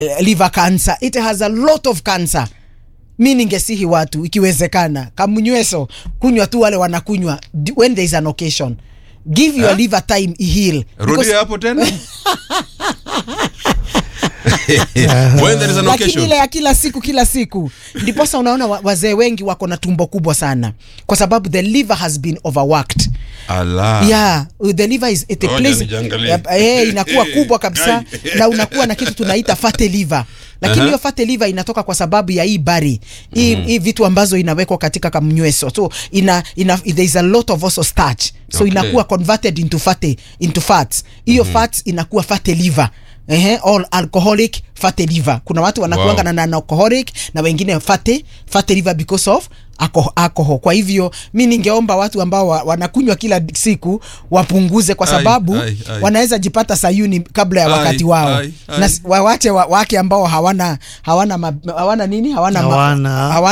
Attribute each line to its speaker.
Speaker 1: liver cancer it has a lot of cancer mi ningesihi watu ikiwezekana kamunyweso kunywa tu wale wanakunywa d- when there is an occasion give your
Speaker 2: Eh?
Speaker 1: liver time ihil
Speaker 2: rudia hapo tena when there is an
Speaker 1: lakini
Speaker 2: occasion
Speaker 1: ile ya kila siku kila siku ndiposa unaona wa- wazee wengi wako na tumbo kubwa sana kwa sababu the liver has been overworked
Speaker 2: ala
Speaker 1: yeah the liver is it
Speaker 2: Ngoja
Speaker 1: plays
Speaker 2: nijiangalie.
Speaker 1: eh inakuwa kubwa kabisa
Speaker 2: Gai.
Speaker 1: na unakuwa na kitu tunaita fatty liver lakini
Speaker 2: Aha.
Speaker 1: hiyo fatty liver inatoka kwa sababu ya hii bari hii hii vitu ambazo inawekwa katika kamnyweso so ina, ina there is a lot of also starch so
Speaker 2: Okay.
Speaker 1: inakuwa converted into fatty into fats hiyo fats inakuwa fatty liver Ehe, all alcoholic fatty liver kuna watu wanakuanga
Speaker 2: Wow.
Speaker 1: na non-alcoholic na wengine fatty fatty liver because of alco- alcohol kwa hivyo mi ningeomba watu ambao wa, wanakunywa kila siku wapunguze kwa
Speaker 2: Ai,
Speaker 1: sababu
Speaker 2: ai, ai.
Speaker 1: wanaweza jipata sayuni kabla ya
Speaker 2: Ai,
Speaker 1: wakati wao
Speaker 2: ai, ai.
Speaker 1: na s- wawache wa, wake ambao hawana hawana ma, hawana nini hawana ma-
Speaker 3: Hawana.
Speaker 1: hawana